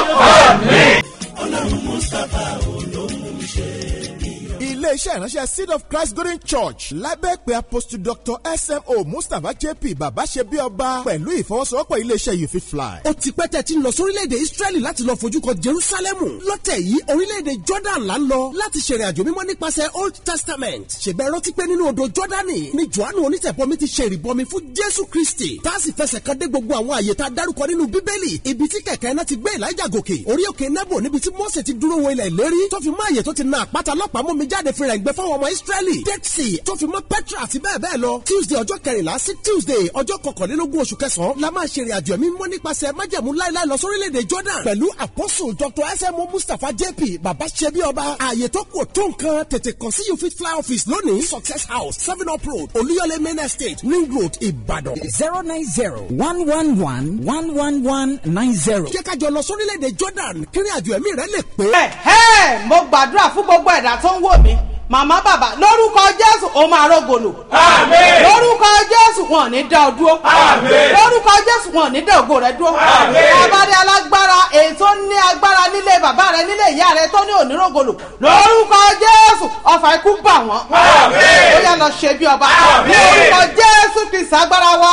ilé-iṣẹ́ ìránṣẹ́ seed of christ golden church lábẹ́ pé apostle dr smo mustapha jp bàbá ṣe bí ọba pẹ̀lú ìfọwọ́sowọ́pọ̀ ilé-iṣẹ́ you fit fly. ó ti pẹ́ tẹ́ ti ń lọ sórílẹ̀-èdè israẹli láti lọ fojú kan jerusalemu lọ́tẹ̀ yìí orílẹ̀-èdè jordan là ń lọ láti ṣèrìn àjò mímọ́ nípasẹ̀ old testament ṣègbẹ́ rántí pé nínú odò jordani ni johannu onítẹ̀bọmi ti ṣe ìrìbọmi fún jésù kristi tá a sì fẹsẹ̀ kan dé gbogbo àwọn àyè tá a dárúkọ nínú bíbélì ibi tí kẹ̀kẹ́ náà ti gbé elijah gòkè orí òkè nebo níbi tí mose ti dúró wo ilẹ̀ ìlérí tó fi mọ́ àyè tó ti na àpáta lọ́pàá mú mi jáde fi rẹ̀ ń gbẹ fáwọn ọmọ israẹli dead sea tó fi mọ́ petra àti bẹ́ẹ̀ bẹ́ẹ̀ lọ tuesday ọjọ́ kẹrìnlá sí tuesday ọjọ́ kọkànlélógún oṣù kẹsàn-án la máa ṣe ìrìnàjò ẹ̀mí mímọ́ nípasẹ̀ májẹ̀mú láéláé lọ sórílẹ̀-èdè jordan pẹ̀lú apostle dr smo mustapha jp baba ṣebi ọba ààyè tó kù tó nǹkan tètè kàn sí you fit fly office lónìí success house seven up road olúyọlé main estate ring road ìbàdàn. zero nine zero one one one one one one nine zero. jẹ́ ká jọ lọ sórílẹ̀-èdè jordan kí ìrìnàjò ẹ̀mí rẹ lè pé. ẹ mo gbàdúrà fún gbogbo ẹ̀dá tó ń wò mí màmá bàbá lórúkọ jésù ó máa rògbòlò. Àmín. lórúkọ jésù wọn ò ní dá ọ dúró. Àmín. lórúkọ jésù wọn ò ní dá ògo rẹ dúró. Àmín. abáde alágbára èyí tó ní agbára nílé bàbá rẹ nílé ìyá rẹ tó ní onírògbòlò. lórúkọ jésù ọfà ikú bà wọ́n. Àmín. ó yà lọ ṣe bí ọba. Àmín. lórúkọ jésù kìí sagbára wa.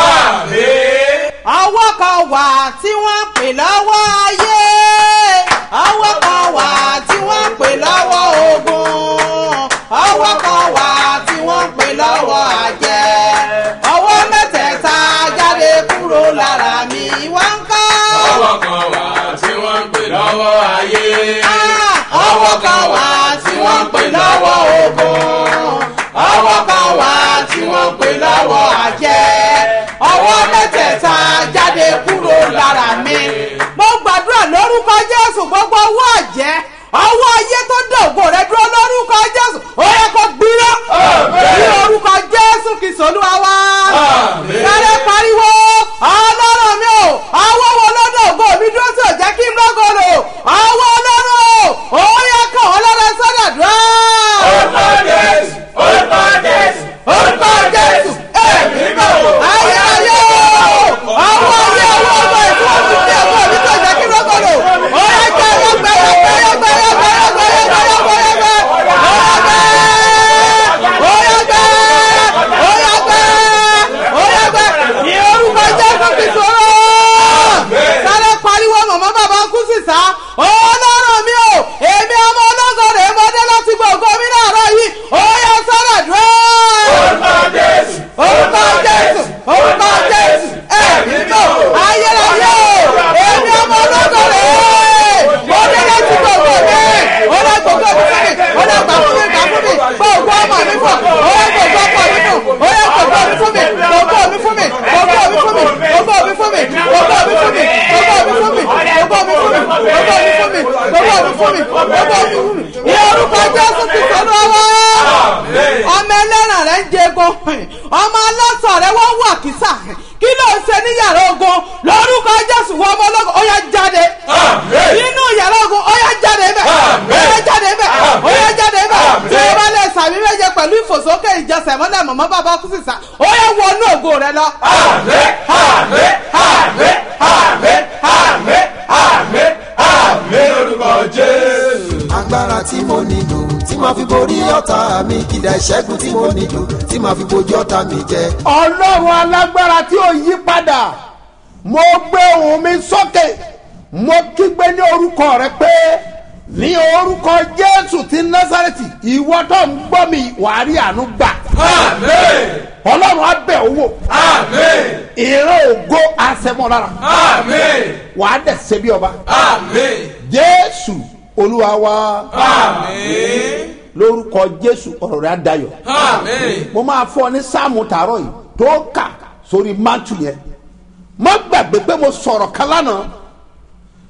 Àmín. ọwọ́ kan wà tí wọ́n pè lọ́wọ́ ayé ọwọ́ kan wà tí wọ́n pè lọ́wọ́ ogun ọwọ́ kan wà tí wọ́n pè lọ́wọ́ àjẹ́ ọwọ́ mẹ́tẹ̀ẹ̀ta jáde kúrò lára mi wọ́n ń kọ́. Ọwọ́ kan wà tí wọ́n ń pè lọ́wọ́ ayé. Ah, ọwọ́ kan wà tí wọ́n pè lọ́wọ́ ogun ọwọ́ kan wà tí wọ́n pè lọ́wọ́ àjẹ́ ọwọ́ mẹ́tẹ̀ẹ̀ta jáde kúrò lára mi. mo gbàdúrà lórúkọ jésù gbogbo owó àjẹ́ ọwọ́ ayé tó dògbò rẹ dúró lórúkọ jésù ó yẹ kó gbiná ní orúkọ jésù kìí olúwa wá. Àmín. sáré pariwo ọlọ́run mi ò ọwọ́ wo ló dògbò mi dúró tí ò jẹ́ kí n lọ́gọ̀rọ̀ ọwọ́ ọlọ́run ò ó yẹ kàn wọ́n lọ́rẹ́ sọ́dọ̀ dúró. Orúkọ Jésù, orúkọ Jésù, orúkọ jésù ẹ̀mí mọ̀. ayé ayé o ọwọ́ ayé ọwọ́ ọgbà ìfún ọdún tí ẹ̀kọ́ mi tó jẹ́ kí n lọ́gọ̀rọ̀ ó yẹ kẹ́ ẹ gbẹ ẹ gbẹ ẹ gbẹ ẹ gbẹ ẹ gbẹ ẹ gbẹ ẹ gbẹ ẹ gbẹ ẹ gbẹ ẹ gbẹ ó yẹ gbẹ ó yẹ gbẹ ó yẹ gbẹ ní orúkọ jésù kristu ọ̀rọ̀ sáré pariwo mọ̀mọ́ bàbá kú sí sá ọlọ́run mi ò èmi ọmọ ọlọ́gọ̀rọ̀ èmọ́dé láti gbọ̀ngàn mi láàárọ̀ yìí ó yẹ sáré dúró Orúkọ Jésù, orúkọ jésù orúkọ jésù ẹ̀mí mọ̀ ayérayé o èmi ọmọ ọlọ́gọ́ rẹ̀ mo ní láti gbogbo mi ó lọ gbogbo mi fún mi ó lọ gbà fún mi gbà fún mi gbogbo ọmọ mi fún ó lọ gbogbo ọkọ mi fún ó lọ gbogbo mi fún mi gbogbo mi fún mi gbogbo mi fún mi gbogbo mi fún mi gbogbo mi fún mi gbogbo mi fún mi gbogbo mi fún mi gbogbo mi fún mi gbogbo mi fún mi gbogbo mi fún mi ní orúkọ jésù ti sọnù ọwọ́ ọmọ ẹlẹ́ràn rẹ̀ ń jẹgun ọmọ aláṣọ rẹ̀ wọ́n wà kísà kí ló ń ṣe ní yàrá ogun lórúkọ jésù wọ ọmọ ológun ó yá jáde nínú yàrá ogun ó yá jáde bẹ ó yá jáde bẹ ó yá jáde bẹ tí o bá lè sàmì méje pẹ̀lú ìfòsókè ìjọsẹ̀ mọ́lẹ̀ mọ́mọ́ bàbá kú sísà ó yá wọnú ògo rẹ lọ. àmín, àmín, àmín, àmín, àmín, àmín, àmín lórúkọ Jésù. agbára tí mo nílò tí màá fi borí ọ̀tá mi kìdá ìṣẹ́gun tí mo nílò tí màá fi bojú ọ̀tá mi jẹ. ọlọ́run alágbára tí ò yí padà mo gbé ohùn mi sókè mo kígbe ní orúkọ rẹ pé ní orúkọ jésù ti násàrẹ́tì ìwọ tó ń gbọ́ mi wàá rí àánú gbà Àmín, ọlọ́run á bẹ̀ owó àmín, ìran ògo àṣẹmọ́ lára àmín, wàá dẹ̀ ṣe bí ọba àmín, jésù olúwa wa àmín, lórúkọ jésù ọ̀rọ̀ rẹ̀ á dayọ̀ àmín. mo máa fọ ní sáàmù tààrọ̀ yìí tó kà sórí mántù yẹn má gbàgbé pé mo sọ̀rọ̀ kan lánàá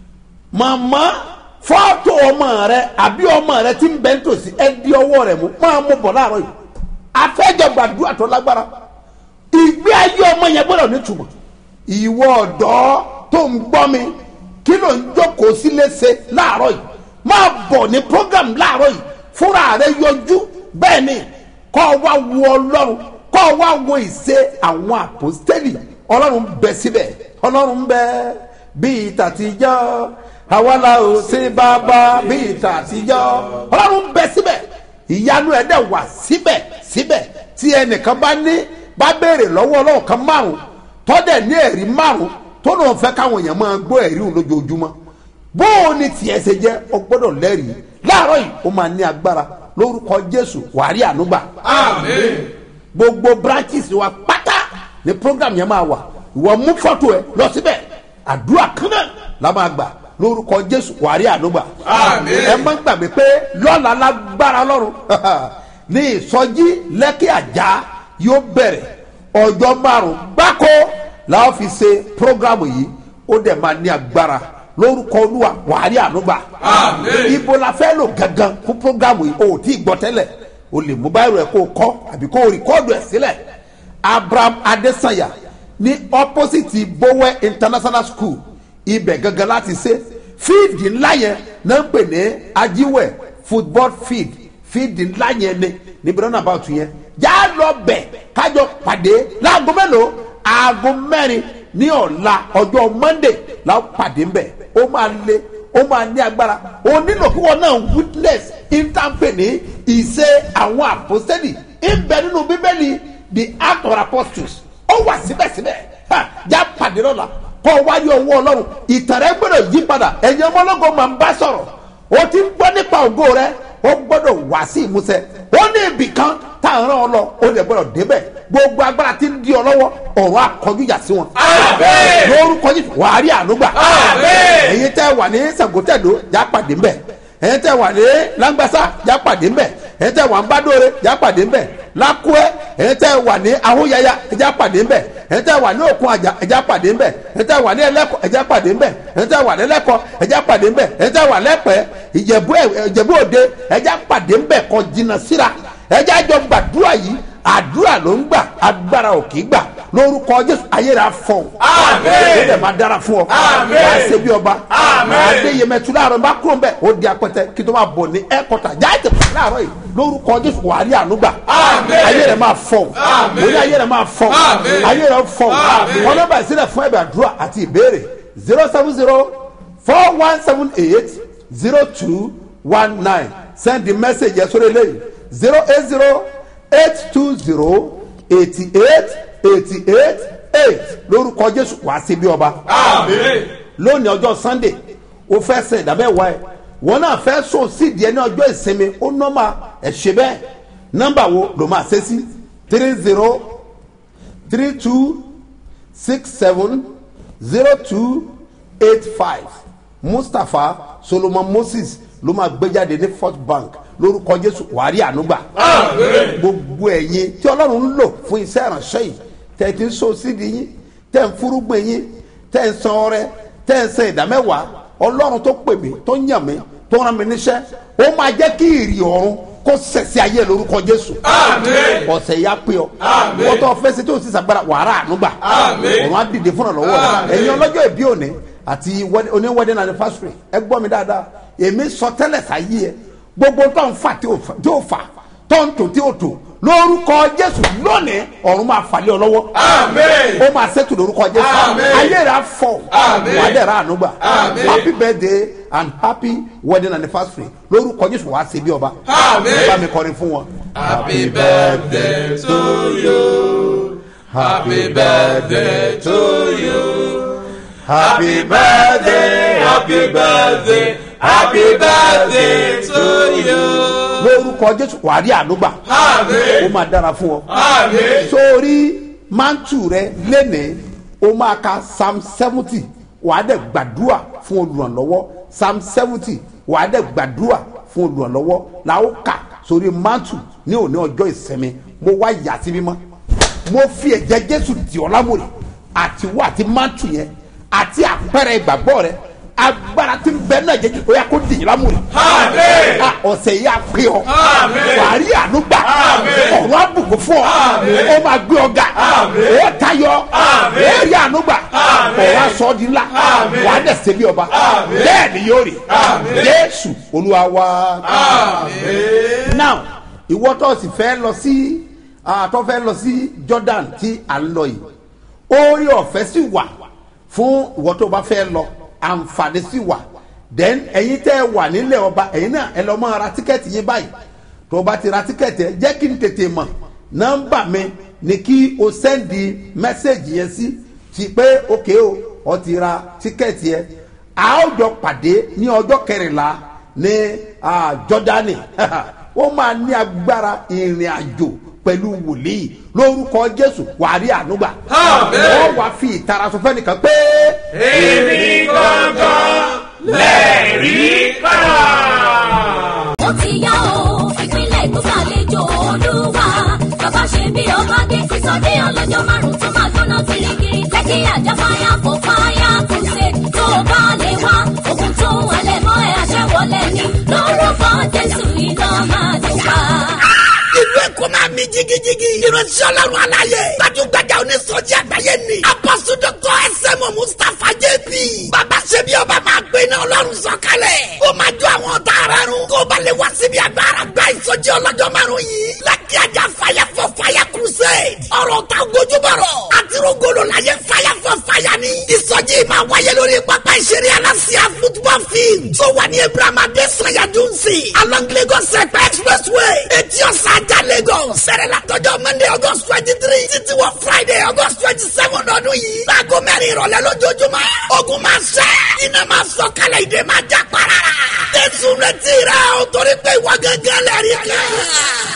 màmá fọ́tò ọmọ rẹ àbí ọmọ rẹ ti ń bẹ́ ń tòsí ẹ di ọwọ́ rẹ mú máa mú bọ̀ láàárọ̀ yìí afẹ́jọ gbàdúrà tó lágbára ìgbé ayé ọmọ yẹn gbọ́dọ̀ nítumọ̀ ìwọ ọ̀dọ́ tó ń gbọ́ mi kí ló ń jókòó sí léṣe láàárọ̀ yìí máa bọ̀ ní program láàárọ̀ yìí fúnra rẹ yọjú bẹ́ẹ̀ ni kọ́ wá wo ọlọ́run kọ́ wá wo ìṣe àwọn àpòstẹ́lì ọlọ́run bẹ síbẹ̀ ọlọ́run bẹ bíi tàtijọ́ àwa la ò sí bàbá bíi tàtijọ́ ọlọ́run bẹ síbẹ̀ ìyanu ẹ̀ dẹ̀ wà síbẹ̀ síbẹ̀ tí ẹnìkan bá ní bá béèrè lọ́wọ́ ọlọ́run kan márùn tọ́dẹ̀ ní ẹ̀rí márùn tó lóun fẹ́ káwọn èèyàn máa gbọ́ ẹ̀rí òun lójoojúmọ́ bó o ní tiẹ̀ ṣe jẹ́ ọ gbọ́dọ̀ lẹ́rìí láàárọ̀ yìí ó máa ní agbára lórúkọ jésù wàrí ànúgbà gbogbo branches wa pátá ní program yẹn máa wà ìwọ mú fọ́tò ẹ lọ síbẹ̀ àdúrà kan náà la máa gbà lórúkọ jésù wàrí ànúgbà ẹ má gbàgbé pé lọ́la lágbára lọ́rùn ní ìsọjí lẹ́kì àjà yóò bẹ̀rẹ̀ ọjọ́ márùn gbáko làwọn fi ṣe program yìí ó dẹ̀ máa ní agbára lórúkọ olúwa wàhálì ànúgbà ibo la fẹ́ lò gangan fún program yìí o ò tí ì gbọ́ tẹ́lẹ̀ o lè mú báyìí rẹ̀ kó o kọ́ àbí kó o rìkọ́ọ̀dù ẹ̀ sílẹ̀ abraham adesanya ní opposite bowe international school ibẹ̀ gangan láti ṣe fíìdì ńlá yẹn náà ń pè ní ajiwẹ̀ football field fíìdì ńlá yẹn ni níbi náà bá tu yẹn já lọ bẹ̀ kájọ pàdé láago mélòó aago mẹ́rin ní ọ̀la ọjọ́ monday la ó pàdé ń bẹ̀ ó máa le ó máa ní agbára ó nílò kí wọn náà witness intanpe ní ìṣe àwọn àpòsẹ́lì ìbẹ̀ nínú bíbélì the act of apostles ó wà síbẹ̀síbẹ̀ ha, já pàdé lọ́la kọ́ wáyé owó ọlọ́run ìtàrẹ́ gbọ́dọ̀ yí padà ẹ̀yin ọmọlógo máa ń bá sọ̀rọ̀ o ti ń gbọ́ nípa ògo rẹ ó gbọ́dọ̀ wá sí ìmúṣẹ ó ní ibì kan tá à ń rán ọ lọ ó lè gbọ́dọ̀ débẹ̀ gbogbo agbára ti ń di ọ lọ́wọ́ ọ̀rọ̀ akọjújà sí wọn. lórúkọ yìí wàá rí ànúgbà. ẹ̀yin tẹ́ wà ní sàgótẹ́dó já pàdé ńbẹ̀ ẹ̀yin tẹ́ wà ní langbasa já pàdé ńbẹ̀ ẹ̀yin tẹ́ wà ń bádóore já pàdé ńbẹ̀ lakúẹ́ ẹ̀yin tẹ́ wà ní ahóyaya ẹ̀já pàdé ńbẹ̀ ẹ̀yin tẹ́ wà ní òkun àjà ẹ̀já pàdé ńbẹ̀ ẹ̀yin tẹ́ wà ní ẹlẹ́kọ̀ ẹ̀já pàdé ńbẹ̀ ẹ̀yin tẹ́ wà ní ẹlẹ́kọ̀ ẹ̀já pàdé ńbẹ̀ ẹ̀yin tẹ́ wà lẹ́pẹ́ ìjẹ̀bú ìjẹ̀bú òde ẹ̀já pàdé ńbẹ̀ kọ jìnnà síra ẹ̀já jọ gbàdúrà yìí àdúrà ló ń gbà agbára ò kì í gbà lórúkọ jésù ayé rà fọ ó dẹ̀ máa dára fún ọ wàá ṣe bí ọba adéyẹmẹtù láàárọ̀ bá kúrò mbẹ ó di apẹtẹ kí tó máa bọ̀ ní ẹ̀kọ́tà jáde láàárọ̀ yìí lórúkọ jésù wàá rí ànúgbà ayé rẹ̀ máa fọ ó ní ayé rẹ̀ máa fọ ayé rẹ̀ fọ wọn náà bá sílẹ̀ fún ẹ̀bẹ̀ àdúrà àti ìbéèrè zero seven zero four one seven eight zero two one nine send the message yẹn sórí eléyìí zero eight zero eight two zero eighty eight eighty eight eight lórúkọ jésù wá sí bí ọba. lónìí ọjọ́ sunday o fẹ́ sẹ̀ ìdábẹ́wá ẹ̀ wọn náà fẹ́ sùn sídìí ẹ ní ọjọ́ ìsinmi ó nọ́mà ẹ̀ ṣe bẹ́ẹ̀ nọ́mbà wo ló máa ṣe sí three zero three two six seven zero two eight five mustapha solomon moses ló máa gbé jáde ní first bank lórúkọ jésù wàárí ànúgbà gbogbo ẹ̀yin tí ọlọ́run ń lò fún iṣẹ́ ìránṣẹ́ yìí tẹ̀ tí ń so sídìí yín tẹ̀ ń fúrúgbìn yín tẹ̀ ń san ọrẹ tẹ̀ ń san ìdámẹ́wàá ọlọ́run tó pè mí tó yàn mí tó rán mi níṣẹ́ ó máa jẹ́ kí ìrì ọ̀run kó sẹ̀sẹ̀ ayé lórúkọ jésù ọ̀sẹ̀ yá pé ọ wọ́n tó fẹ́ sí tó sì sàgbára wàrà ànúgbà ọ̀run á dìde fúnra lọ́wọ́ ẹ̀yin ọlọ́jọ́ ìbí òní àti oní wedding anniversary ẹ gbọ́ mi dáadáa èmi sọ tẹ́lẹ̀ sáyé ẹ gbogbo tó ń fà tí ó fà tó ń tò tí ó tò lórúkọ jésù lónìí ọ̀run máa falẹ̀ ọ lọ́wọ́ ó máa ṣètò lórúkọ jésù ayé rẹ̀ á fọ wà á dẹ̀ ra àánú gbà happy birthday and happy wedding anniversary lórúkọ jésù wàá ṣe bí ọba ẹ bá mi kọrin fún wọn. happy birthday to you happy birthday to you happy birthday happy birthday happy birthday to you lórúkọ jésù wàá rí ànúgbà ó máa dára fún ọ sórí mántù rẹ lénìí ó máa ka psalm seventy wàá dẹ̀ gbàdúrà fún olùrànlọ́wọ́ psalm seventy wàá dẹ̀ gbàdúrà fún olùrànlọ́wọ́ làwọn kà sórí mántù ní òní ọjọ́ ìsinmi mo wá yà sí mímọ́ mo fi ẹ̀jẹ̀ jésù dì ọ́ lámòrè àti wá àti mántù yẹn àti àpẹẹrẹ ìgbàgbọ́ rẹ agbára tí ń bẹ náà jẹ́ kí o yà kó dìyìn lámùrè. Àmín. a ọ̀sẹ̀ yìí á pé ọ. Àmín. wàá rí àánú gbà. Àmín. ọ̀rọ̀ àbùkù fún ọ. Àmín. ó máa gbé ọ ga. Àmín. ó tayọ. Àmín. ó rí àánú gbà. Àmín. ọ̀rọ̀ aṣọ di ńlá. Àmín. wàá dẹ̀ ṣe bí ọba. Àmín. bẹ́ẹ̀ ni yóò rí. Àmín. jésù olúwa wa. Àmín. now ìwọ tó sì fẹ́ lọ sí ah, tó fẹ́ lọ sí jordan tí à ń lọ yìí orí ọ̀fẹ́ sì wà fún ìwọ tó bá fẹ́ lọ àǹfààní sì wà then ẹ̀yin tẹ́ ẹ wà nílẹ̀ ọba ẹ̀yin náà ẹ lọ máa ra tíkẹ́ẹ̀tì yín báyìí tó o bá ti ra tíkẹ́ẹ̀tì ẹ jẹ́ kí n tètè mọ̀ nọ́mbà mi ni kí o sẹ́ndì mẹ́sẹ̀gì yẹn sí ti pé òkè o ọ ti ra tíkẹ́ẹ̀tì yẹn a ó jọ pàdé ní ọjọ́ kẹrìnlá ní ah, jọ́dánì ó máa ní agbára ìrìn àjò pẹ̀lú wòlíì lórúkọ jésù wàá rí ànúgbà Àmín. wọ́n wàá fi ìtara sọ fẹ́nìkan pé èmi gangan lẹ́rìí kan. ó ti yá o ìpínlẹ̀ èkó ṣàlejò olúwa bàbá ṣe bí ọba dé sísọdí ọlọ́jọ́ márùn tó máa gbóná kirikiri lẹ́kì àjà fáyà fò fáyà crusade tó o bá lè wá ogun tó ń wọlé mọ́ ẹ àṣẹwọlé ni lórúkọ jésù iná máa dùn pa. ìlú èkó máa mi jigijigi. ìránṣẹ́ ọlọ́run aláyé. gbajúgbajà onísọjí àgbáyé ni. apọ́sù dọ́kọ̀ ẹsẹ̀mù mustapha jp. bàbá ṣebí ọba máa gbé iná ọlọ́run sọ̀kalẹ̀. ó máa jó àwọn ọ̀tá ara run. kó o bá lè wá síbi agbára gba ìsọjí ọlọ́jọ́ márùn yìí. lákì ajá fire for fire crusade. ọ̀rọ̀ ta gojúbọ̀rọ̀. àtirogolo láyé fire for fire ni. ìsọjí máa wáyé lórí pápá ìṣeré aláṣẹ football field. tó wà ní ibrahima adesanya dunsi. along lagos ẹ̀pẹ́ expressway. etí ọ̀sán ajá lagos. sẹ̀rẹ̀ látọjọ́ monday august twenty three títí wọ friday august twenty seven ọdún yìí. láago mẹ́rin ìrọ̀lẹ́ lójoojúmọ́. ogun máa ṣẹ́. iná máa sọ kálẹ̀ ìdè máa já para. tẹ̀sùn retí rẹ̀ o torí pé ìwà gángan lẹ́rìí kan.